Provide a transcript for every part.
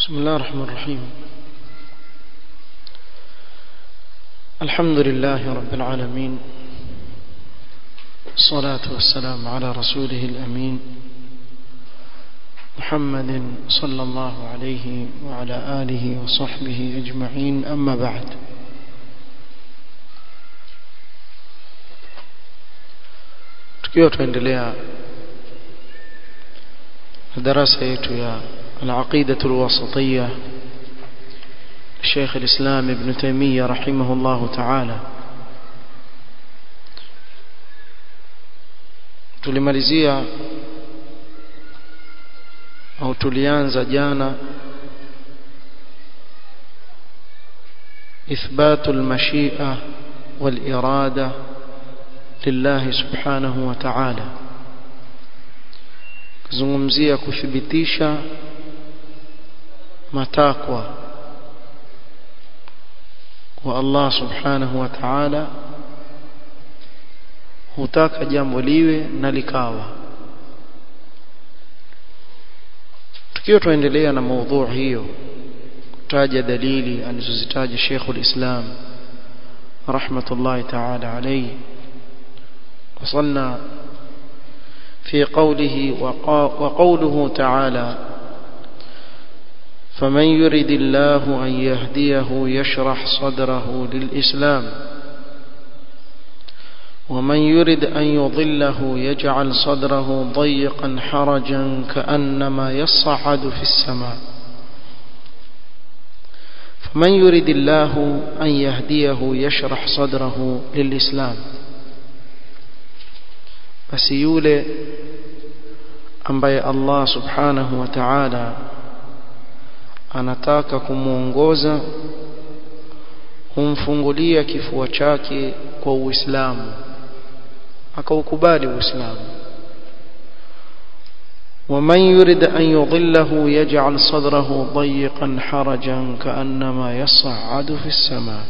بسم الله الرحمن الرحيم الحمد لله رب العالمين الصلاة والسلام على رسوله الأمين محمد صلى الله عليه وعلى آله وصحبه أجمعين أما بعد tukiwa tuendelea darasa yetu ya العقيدة الوسطية الشيخ الإسلام ابن تيمية رحمه الله تعالى tulimalizia au tulianza jana إثبات المشيئة والإرادة لله سبحانه وتعالى kuzungumzia kuthibitisha matakwa kwa Allah subhanahu wa ta'ala hutaka jambo liwe na likawa tukiwa tuendelea na maudhu hiyo kutaja dalili alizozitaja Sheikh ulislam rahmatullahi ta'ala alayhi وصلنا في قوله وقوله تعالى فمن يرد الله أن يهديه يشرح صدره للإسلام ومن يرد أن يضله يجعل صدره ضيقا حرجا كأنما يصعد في السماء فمن يرد الله أن يهديه يشرح صدره للإسلام بس يولي ambaye Allah subhanahu wa ta'ala anataka kumuongoza humfungulia kifua chake kwa Uislamu akaukubali Uislamu ومن يريد أن يضله يجعل صدره ضيقا حرجا كأنما يصعد في السماء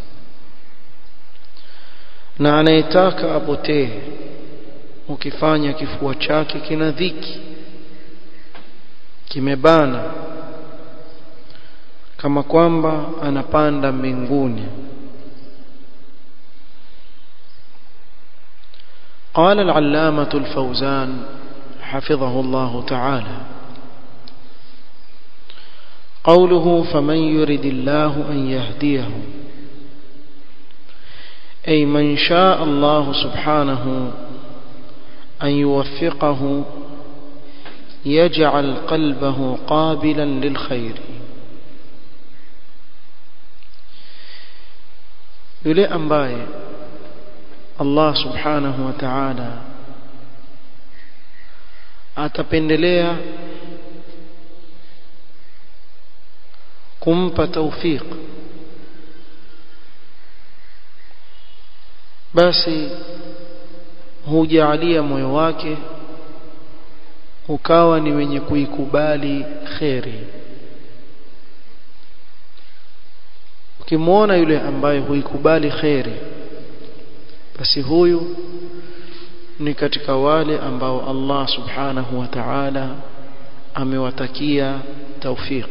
na anayetaka apotee ukifanya kifua chake kina dhiki kimebana kama kwamba anapanda mbinguni قال العلامة الفوزان حفظه الله تعالى قوله فمن يرد الله أن يهديه أي من شاء الله سبحانه أن يوفقه يجعل قلبه قابلا للخير yule ambaye Allah subhanahu wa ta'ala atapendelea kumpa tawfiq basi hujalia moyo wake ukawa ni wenye kuikubali kheri ukimwona yule ambaye huikubali kheri basi huyu ni katika wale ambao Allah subhanahu wa ta'ala amewatakia tawfiq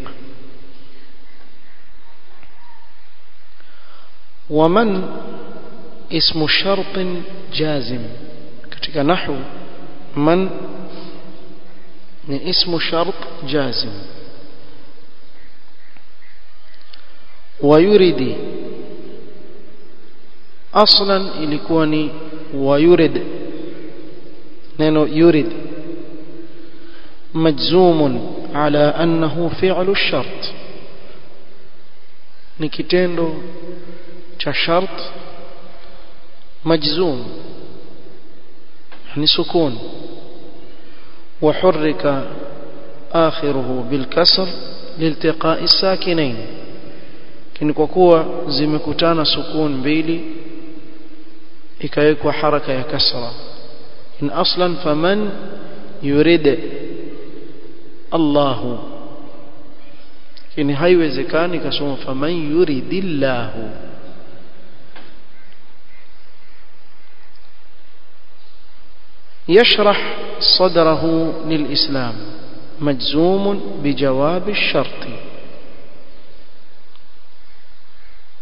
ومن اسم شرط جازم katika nahwu man ni ismu shart jazim wayuridi aslan ilikuwa ni wayurid neno yurid majzumun ala annahu fi'lu shart ni kitendo cha shart majzum يعني سكون وحرك آخره بالكسر لالتقاء الساكنين كن kwa zimekutana sukun mbili ikawekwa haraka ya kasra in aslan faman yurid Allah kini haiwezekani kasoma faman yuridillahu يشرح صدره للإسلام مجزوم بجواب الشرط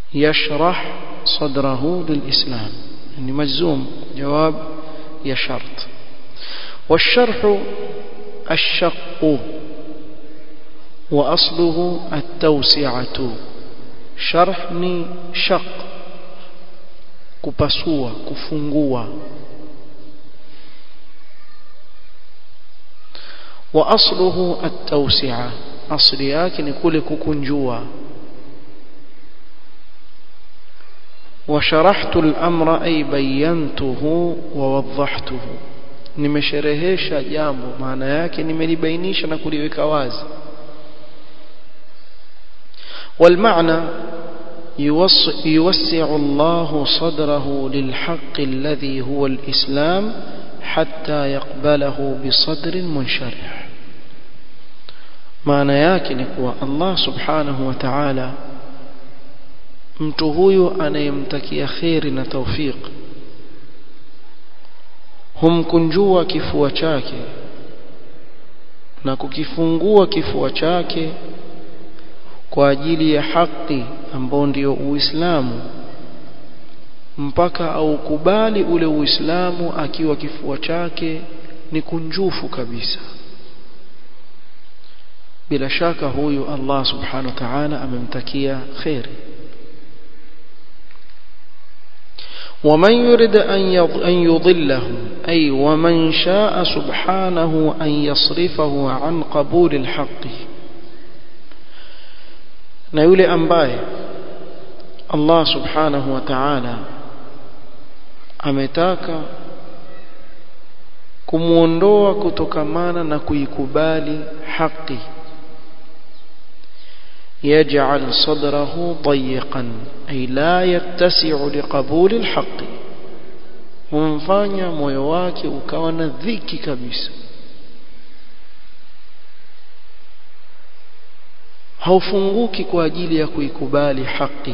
يشرح صدره للإسلام يعني مجزوم جواب يا شرط والشرح الشق وأصله التوسعة شرح ni shaq kupasua kufungua واصله التوسعه asli yake ni kule kukunjua وشرحت الامر اي بينته ووضحته nimesherehesha jambo maana yake nimelibainisha na kuliweka wazi والمعنى يوسع الله صدره للحق الذي هو الإسلام حتى يقبله بصدر منشرح maana yake ni kuwa Allah subhanahu wa ta'ala mtu huyu anayemtakia kheri na tawfiq humkunjua kifua chake na kukifungua kifua chake kwa ajili ya haki ambao ndio Uislamu mpaka aukubali ule Uislamu akiwa kifua chake ni kunjufu kabisa bila shaka huyu Allah subhanahu wa ta'ala amemtakia khairi ومن يرد أن يضله أي ومن شاء سبحانه أن يصرفه عن قبول الحق na yule ambaye Allah subhanahu wa ta'ala ametaka kumuondoa kutokamana na kuikubali haki يجعل صدره ضيقا أي لا يتسع لقبول الحق humfanya moyo wake ukawa na dhiki kabisa haufunguki kwa ajili ya kuikubali haki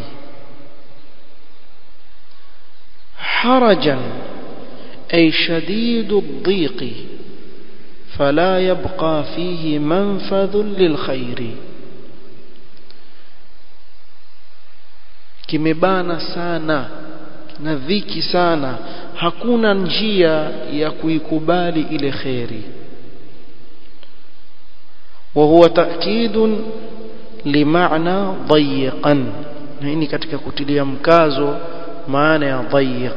harajan ay shadidu dhiqi fala yabqa fihi manfadhun lilkhairi kimebana sana na dhiki sana hakuna njia ya kuikubali ile khairi وهو تأكيد لمعنى ضيقا hii katika kutilia mkazo maana ya dhayiq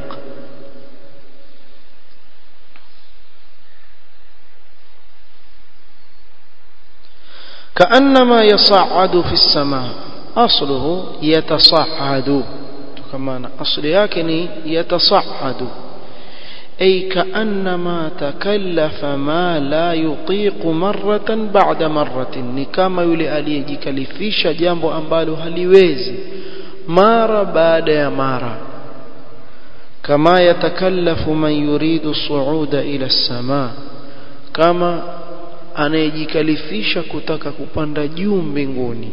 كأنما يصعد في السماء أصله يتصعد كما أصل يكني يتصعد أي كأنما تكلف ما لا يطيق مرة بعد مرة ni kama yule aliyejikalifisha jambo ambalo haliwezi mara baada ya mara kama yatakallafu man yuridu suuda ila as-samaa kama anayejikalifisha kutaka kupanda juu mbinguni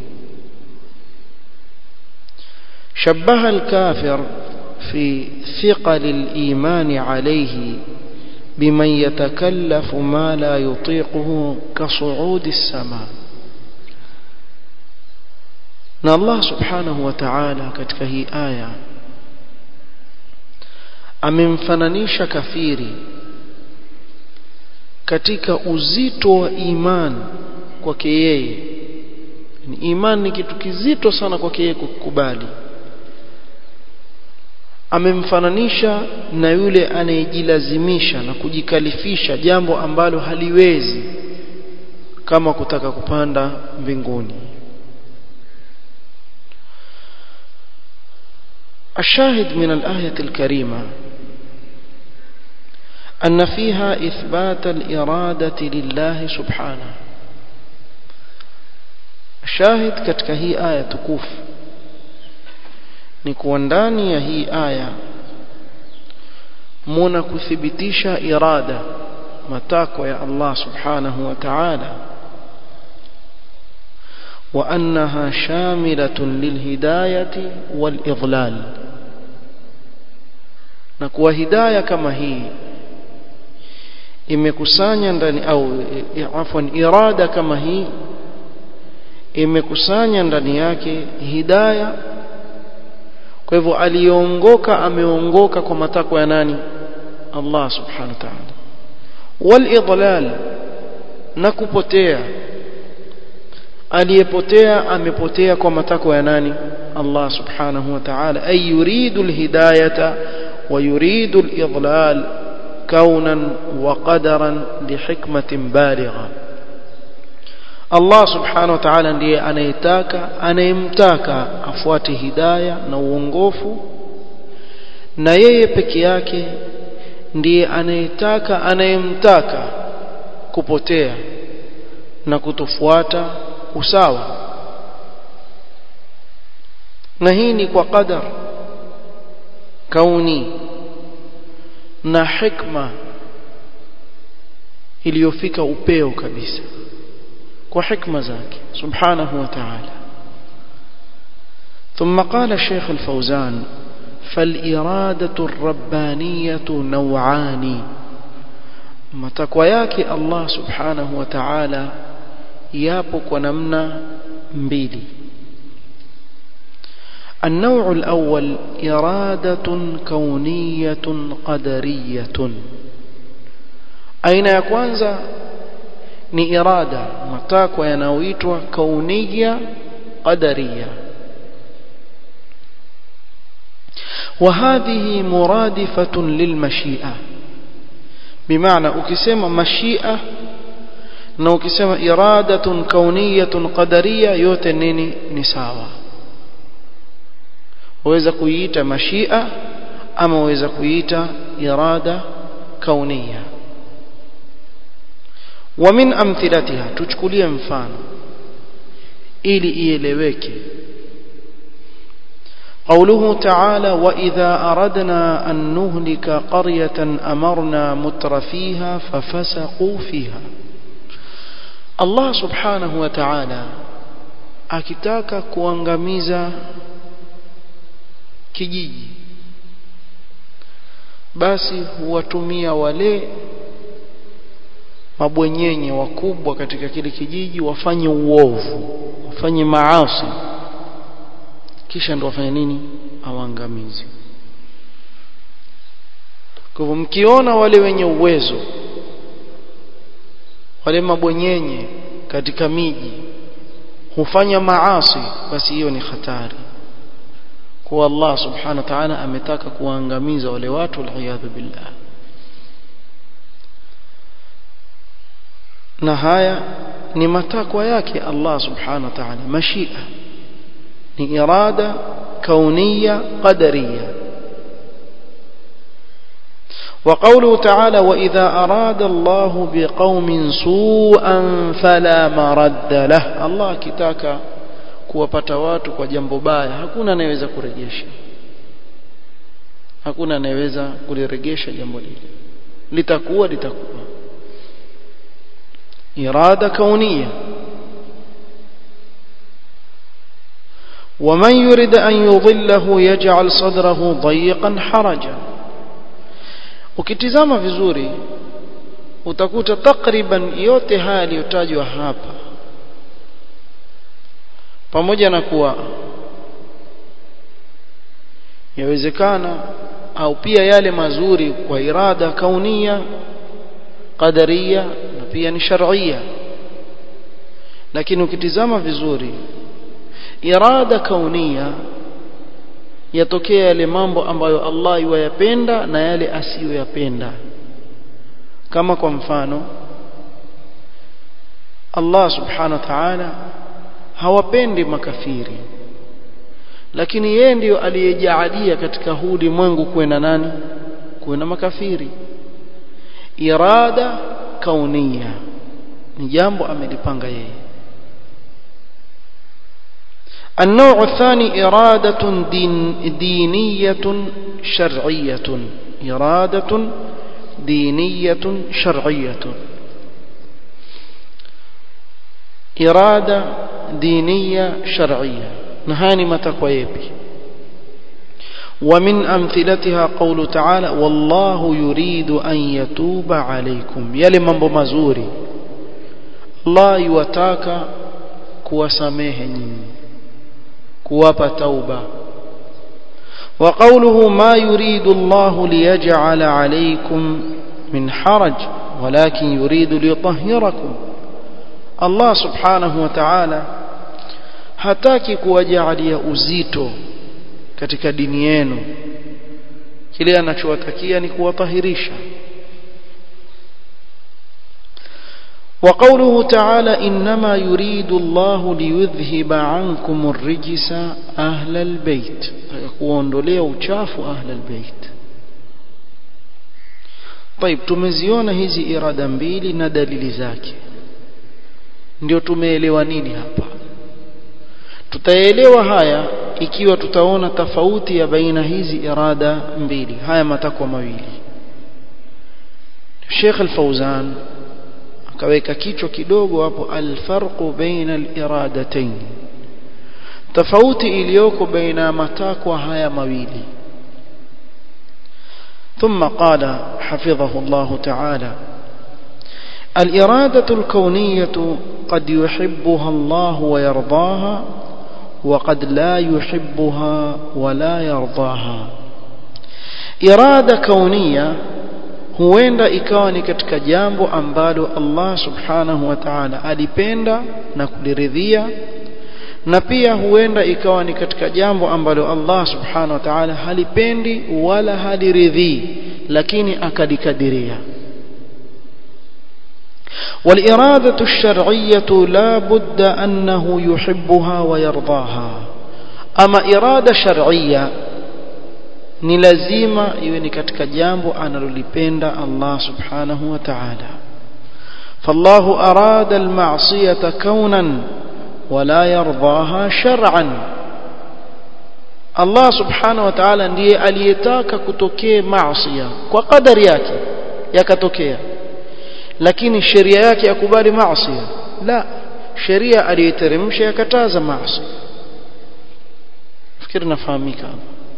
shabaha al-kafir في ثقل الإيمان عليه بمن يتكلف ما لا يطيقه كصعود السماء na Allah subhanahu wa ta'ala katika hii aya amemfananisha kafiri katika uzito wa iman kwake yeye iman ni kitu kizito sana kwake yeye kukubali amemfananisha na yule anayejilazimisha na kujikalifisha jambo ambalo haliwezi kama kutaka kupanda mbinguni الشاهد من الآية الكريمة أن فيها إثبات الإرادة لله سبحانه الشاهد كتك هي آية تكوف ni kuwa ndani ya hii aya muna kuthibitisha irada matakwa ya Allah subhanahu wa ta'ala wa annaha shamilatun lilhidayati walidlal na kuwa hidaya kama hii imekusanya ndani au afwan irada kama hii imekusanya ndani yake hidayah kwa hivyo aliongoka ameongoka kwa matakwa ya nani Allah subhanahu wa ta'ala walidlal na kupotea aliyepotea amepotea kwa matakwa ya nani Allah subhanahu wa ta'ala ay yuridu alhidayata wa yuridu alidlal kaunan wa qadaran lihikmatin baligha Allah subhanahu wa ta'ala ndiye anayetaka anayemtaka afuate hidaya na uongofu na yeye peke yake ndiye anayetaka anayemtaka kupotea na kutofuata usawa na hii ni kwa qadar kauni na hikma iliyofika upeo kabisa kwa hikma zake subhanahu wa ta'ala ثم قال الشيخ الفوزان فالإرادة الربانية نوعان matakwa yake Allah subhanahu wa ta'ala yapo kwa namna mbili النوع الأول إرادة كونية قدرية أين يكوانزا ni irada matakwa yanayoitwa kaunia qadaria وهذه مرادفة للمشيئة بمعنى ukisema mashia na ukisema iradatun kauniyatun qadariya yote nini ni sawa waweza kuiita mashia ama waweza kuiita irada kaunia ومن امثلتها tuchukulie mfano ili ieleweke قوله تعالى وإذا أردنا أن نهلك قرية أمرنا متر فيها ففسقوا فيها الله سبحانه وتعالى akitaka kuangamiza kijiji basi huwatumia wale mabwenyenye wakubwa katika kile kijiji wafanye uovu wafanye maasi kisha ndo wafanye nini awangamizi kwa hivyo mkiona wale wenye uwezo wale mabwenyenye katika miji hufanya maasi basi hiyo ni hatari kwa Allah subhanahu wa ta'ala ametaka kuangamiza wale watu waliyadhu billah na haya ni matakwa yake Allah subhanahu wa ta'ala mashia ni irada kaunia qadariya وقوله تعالى وإذا أراد الله بقوم سوءا فلا مرد له الله kitaka kuwapata watu kwa jambo baya hakuna anayeweza kurejesha hakuna anayeweza kulirejesha jambo lile litakuwa litakuwa irada kaunia ومن يرد أن يضله يجعل صدره ضيقا حرجا ukitizama vizuri utakuta takriban yote haya yaliyotajwa hapa pamoja na kuwa yawezekana au pia yale mazuri kwa irada kaunia qadaria na pia ni shar'ia lakini ukitizama vizuri irada kaunia yatokea yale mambo ambayo Allah yuwayapenda na yale asiyoyapenda kama kwa mfano Allah subhanahu wa ta'ala hawapendi makafiri lakini yeye ndiyo aliyejaalia katika huu ulimwengu kuwe na nani kuwe na makafiri irada kaunia ni jambo amelipanga yeye النوع الثاني إرادة دين دينية شرعية إرادة دينية شرعية إرادة دينية شرعية نهاني متكويبي ومن أمثلتها قول تعالى والله يريد أن يتوب عليكم يلي mambo mazuri Allah yuwataka kuwasamehe nyinyi kuwapa tauba وقوله ما يريد الله ليجعل عليكم من حرج ولكن يريد ليطهركم الله سبحانه وتعالى hataki kuwajalia uzito katika dini yenu kile anachowatakia ni kuwatahirisha وقوله تعالى إنما يريد الله ليذهب عنكم الرجس أهل البيت kuondolea uchafu أهل البيت طيب tumeziona hizi irada mbili na dalili zake ndio tumeelewa nini hapa tutaelewa haya ikiwa tutaona tofauti ya baina hizi irada mbili haya matakwa mawili Sheikh Al-Fauzan akaweka kichwa kidogo hapo alfarqu baina al-iradatayn tofauti iliyoko baina matakwa haya mawili ثم قال حفظه الله تعالى الإرادة الكونية قد يحبها الله ويرضاها وقد لا يحبها ولا يرضاها إرادة كونية huenda ikawa ni katika jambo ambalo Allah subhanahu wa ta'ala alipenda na kuliridhia na pia huenda ikawa ni katika jambo ambalo Allah subhanahu wa ta'ala halipendi wala haliridhii lakini akalikadiria والإرادة الشرعية لا بد أنه يحبها ويرضاها أما إرادة شرعية ni lazima iwe ni katika jambo analolipenda Allah subhanahu wa ta'ala fallahu arada alma'siyata kaunan wala yardaha shar'an Allah subhanahu wa ta'ala ndiye aliyetaka kutokee maasiya kwa kadari yake yakatokea lakini sheria yake yakubali maasiya la sheria aliyeteremsha yakataza maasi fikiri nafahamika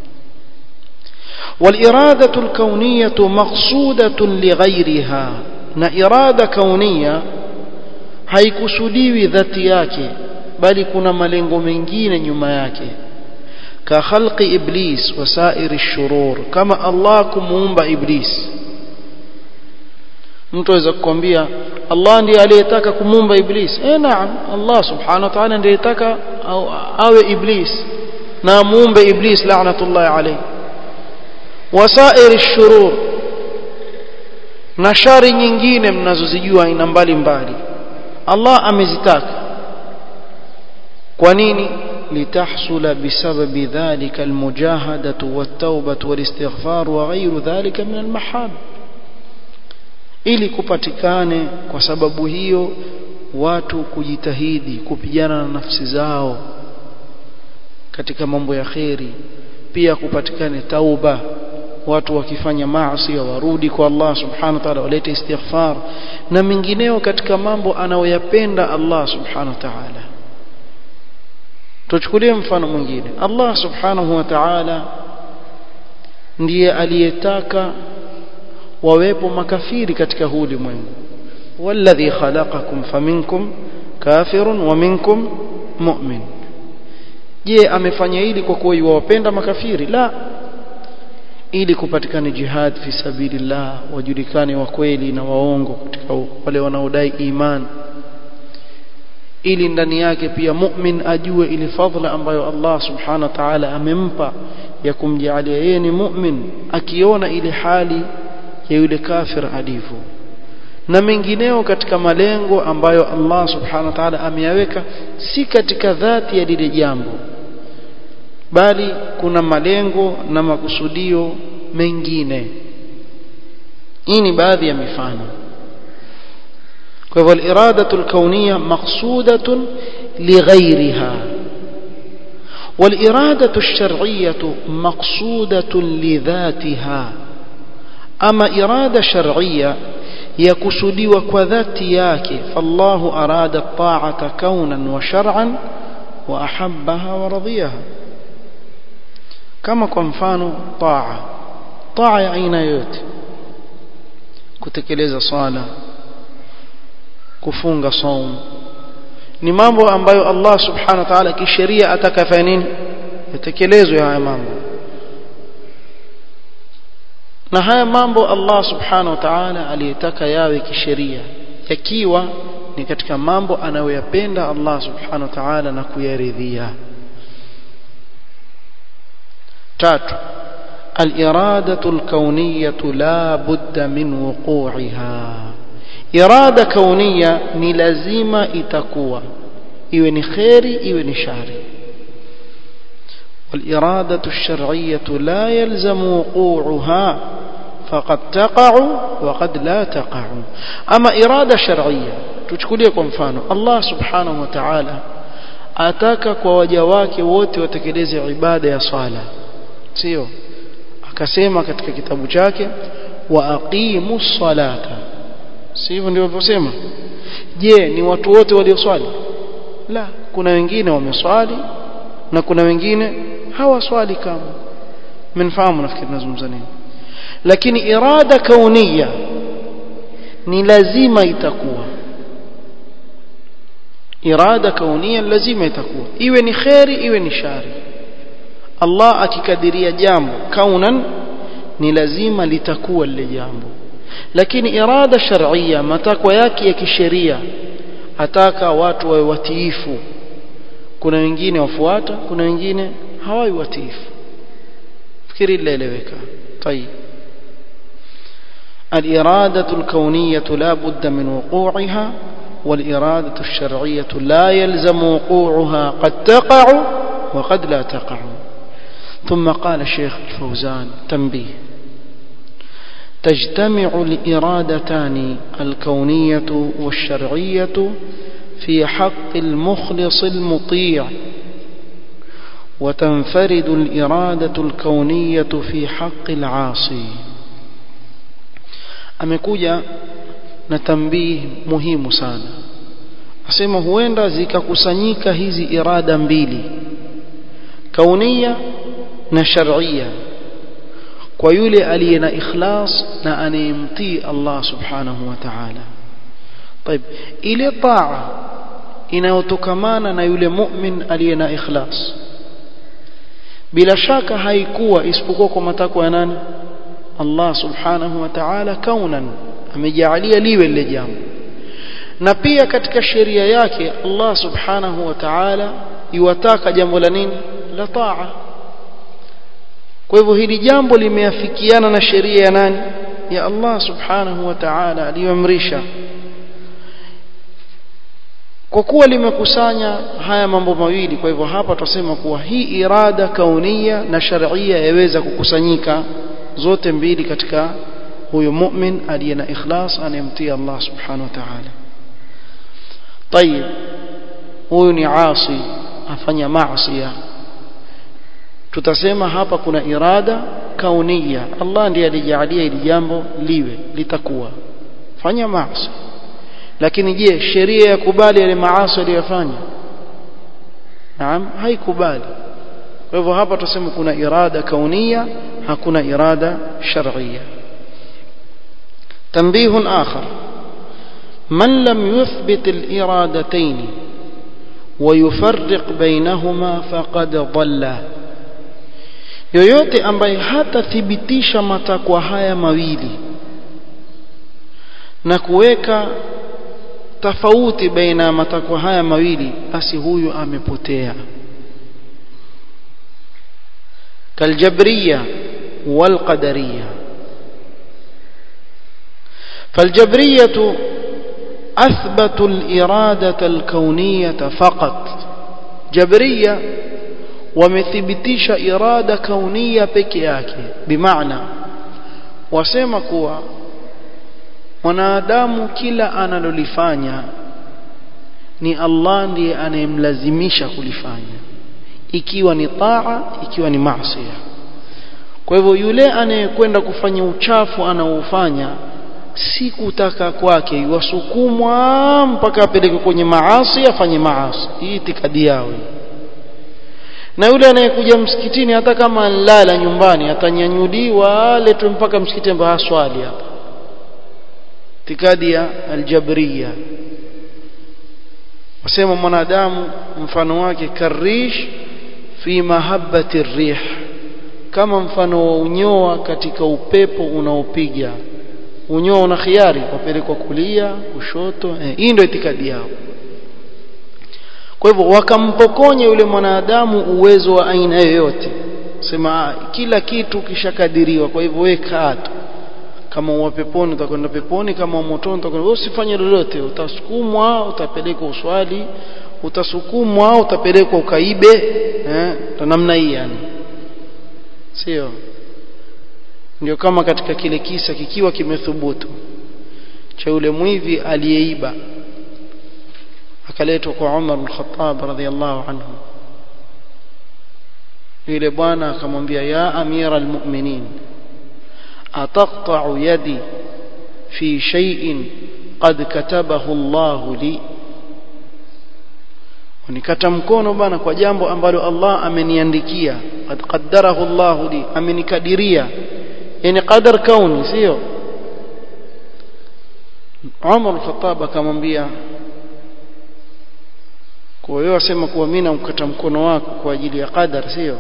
والإرادة الكونية مقصودة لغيرها na irada kaunia haikusudiwi dhati yake bali kuna malengo mengine nyuma yake ka khalqi iblis wa sairi shurur kama Allah kumuumba iblis mtu aweza kukwambia Allah ndiye aliyetaka kumuumba iblis eh naam Allah subhanahu wa ta'ala ndiye aliyetaka awe iblis na muumbe iblis la'natullahi alayhi wasairi shurur na shari nyingine mnazozijua aina mbalimbali Allah amezitaka kwa nini litahsula bisababi dhalika almujahadatu wattawbatu walistighfar wa ghayru dhalika min almahab ili kupatikane kwa sababu hiyo watu kujitahidi kupigana na nafsi zao katika mambo ya kheri pia kupatikane tauba watu wakifanya maasi warudi kwa Allah subhanahu wa ta'ala walete istighfar na mengineo katika mambo anayoyapenda Allah subhanahu wa ta'ala tuchukulie mfano mwingine Allah subhanahu wa ta'ala ndiye aliyetaka wawepo makafiri katika huu ulimwengu walladhi khalaqakum faminkum kafirun wa minkum mu'min je amefanya hili kwa kuwa yuwapenda makafiri la ili kupatikane jihad fi sabilillah wajulikane wa kweli na waongo katika wale wanaodai iman ili ndani yake pia mu'min ajue ile fadhila ambayo Allah subhanahu wa ta'ala amempa ya kumjalia yeye ni mu'min akiona ile hali ya yule kafir alivyo na mengineo katika malengo ambayo Allah subhanahu wa ta'ala ameyaweka si katika dhati ya lile jambo bali kuna malengo na makusudio mengine hii ni baadhi ya mifano kwa hivyo al-iradatu al-kawniyya maqsudatun lighayriha والإرادة الشرعية مقصودة لذاتها أما إرادة شرعية يكسدي وكذات ياك فالله أراد الطاعة كونا وشرعا وأحبها ورضيها kama kwa mfano taa taa ya aina yote kutekeleza swala kufunga saum ni mambo ambayo Allah subhanahu wa ta'ala kisheria atakafanya nini yatekelezwe haya mambo na haya mambo Allah subhanahu wa ta'ala aliyetaka yawe kisheria yakiwa ni katika mambo anayoyapenda Allah subhanahu wa ta'ala na kuyaridhia tatu الإرادة الكونية لا بد من وقوعها إرادة كونية ni lazima itakuwa iwe ni khairi iwe ni shari والإرادة الشرعية لا يلزم وقوعها فقد تقع وقد لا تقع أما إرادة شرعية tuchukulie kwa mfano Allah subhanahu wa ta'ala ataka kwa waja wake wote watekeleze ibada ya swala sio akasema katika kitabu chake wa aqimu salata si hivyo ndio alivyosema je ni watu wote walioswali la kuna wengine wameswali na kuna wengine hawaswali kama mnafahamu nafikiri nazungumza nini lakini irada kaunia ni lazima itakuwa irada kaunia lazima itakuwa iwe ni khairi iwe ni shari Allah akikadiria jambo kaunan ni lazima litakuwa lile jambo lakini irada shar'ia matakwa yake ya kisheria ataka watu wawe watiifu kuna wengine wafuata kuna wengine hawawi watiifu fikiri lileleweka طيب الإرادة الكونية لا بد من وقوعها والإرادة الشرعية لا يلزم وقوعها قد تقع وقد لا تقع ثم قال الشيخ الفوزان تنبيه تجتمع الإرادتان الكونية والشرعية في حق المخلص المطيع وتنفرد الإرادة الكونية في حق العاصي amekuja na tambii muhimu sana asema huenda zikakusanyika hizi irada mbili kaunia na sharia kwa yule aliye na ikhlas na anayemtii Allah subhanahu wa ta'ala طيب ile taa inayotokamana na yule mu'min aliye na ikhlas bila shaka haikuwa isipokuwa kwa matakwa ya nani Allah subhanahu wa ta'ala kaunan amejaalia liwe lile jambo na pia katika sheria yake Allah subhanahu wa ta'ala iwataka jambo la nini la taa kwa hivyo hili jambo limeafikiana na sheria ya nani ya Allah subhanahu wa ta'ala aliyoamrisha kwa kuwa limekusanya haya mambo mawili kwa hivyo hapa tutasema kuwa hii irada kaunia na sharia yaweza kukusanyika zote mbili katika huyo mu'min aliye na ikhlas anayemtii Allah subhanahu wa ta'ala طيب huyu ni asi afanya maasi tutasema hapa kuna irada kaunia Allah ndiye alijalia ili jambo liwe litakuwa fanya maasi lakini je sheria yakubali yale maasi aliyofanya naam haikubali kwa hivyo hapa tuseme kuna irada kaunia hakuna irada shar'ia تنبيه آخر من لم يثبت الإرادتين ويفرق بينهما فقد ضل yoyote ambaye hatathibitisha matakwa haya mawili na kuweka tofauti baina ya matakwa haya mawili basi huyu amepotea kaljabriya walqadariya فالجبرية أثبتوا الإرادة الكونية فقط جبرية ومثبتيش إرادة كونية بكياك بمعنى wasema kuwa mwanadamu kila analolifanya ni Allah ndiye anayemlazimisha kulifanya ikiwa ni taa ikiwa ni maasi kwa hivyo yule anayekwenda kufanya uchafu anaofanya si kutaka kwake wasukumwa mpaka apeleke kwenye maasi afanye maasi hii itikadi yao na yule anayekuja msikitini hata kama anlala nyumbani atanyanyuliwa aletwe mpaka msikitini ambapo haswali hapa itikadi ya aljabriya wasema mwanadamu mfano wake karish fi mahabbati rih kama mfano wa unyoa katika upepo unaopiga unyoa una khiari wapelekwa kulia kushoto eh, hii ndio itikadi yao kwa hivyo wakampokonya yule mwanadamu uwezo wa aina yoyote sema kila kitu kishakadiriwa kwa hivyo wewe kaa tu kama uwa peponi utakwenda peponi kama motoni utakwenda usifanye lolote utasukumwa utapelekwa uswali utasukumwa utapelekwa ukaibe eh namna hii yani sio ndio kama katika kile kisa kikiwa kimethubutu cha yule mwivi aliyeiba akaletwa kwa Umar al-Khattab radhiyallahu anhu yule bwana akamwambia ya amira almu'minin ataqta'u yadi fi shay'in qad katabahu Allah li unikata mkono bana kwa jambo ambalo Allah ameniandikia qad qaddarahu Allah li amenikadiria yani qadar kauni sio Umar al-Khattab akamwambia kwa hiyo asema kuwa mimi namkata mkono wako kwa ajili ya qadar sio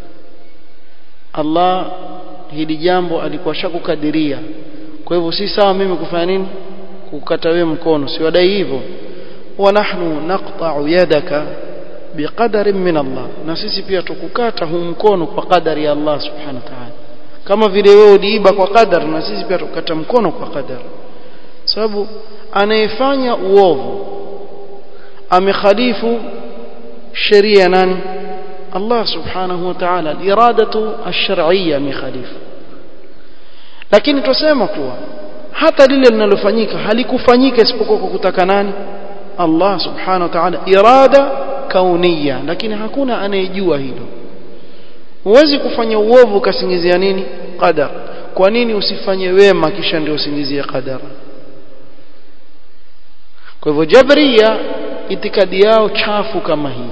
Allah hili jambo alikuwa shakukadiria kwa hivyo si sawa mimi kufanya nini kukata wewe mkono si wadai hivyo wa nahnu naqta'u yadaka biqadarin min Allah na sisi pia tukukata huu mkono kwa kadari ya Allah subhanahu wa ta'ala kama vile wewe uliiba kwa qadar na sisi pia tukukata mkono kwa qadar sababu anayefanya uovu amekhalifu sheria nani Allah subhanahu wa ta'ala iradatu ash-shar'iyya mikhalifu lakini tusema kuwa hata lile linalofanyika halikufanyika isipokuwa kwa kutaka nani Allah subhanahu wa ta'ala irada kauniya lakini hakuna anayejua hilo huwezi kufanya uovu ukasingizia nini qadar kwa nini usifanye wema kisha ndio usingizie qadar kwa hivyo jabria itikadi yao chafu kama hii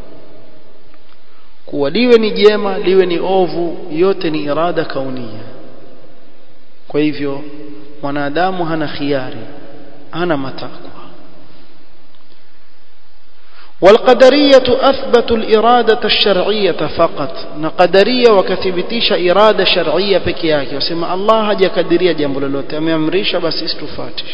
kuwa liwe ni jema liwe ni ovu yote ni irada kaunia kwa hivyo mwanadamu hana khiari hana matakwa والقدرية أثبتوا الإرادة الشرعية فقط نقدرية وكثبتيش إرادة شرعية بكياك وسمع الله هجا كدرية جنب للوت أمريش بس استفاتش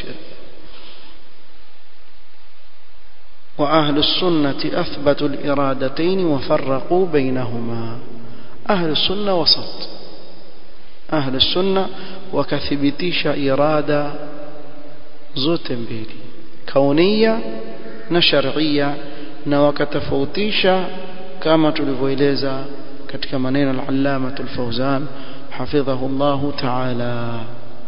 وأهل السنة أثبتوا الإرادتين وفرقوا بينهما أهل السنة وسط أهل السنة وكثبتيش إرادة زوت بيلي كونية نشرعية نوكتفوتيش كما تلفويليزا katika maneno al-allama al-fawzan hafidhahu Allah ta'ala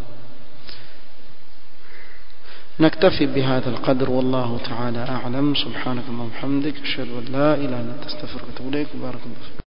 نكتفي بهذا القدر والله تعالى أعلم سبحانك اللهم وبحمدك أشهد أن لا إله إلا أنت أستغفرك وأتوب إليك بارك الله فيك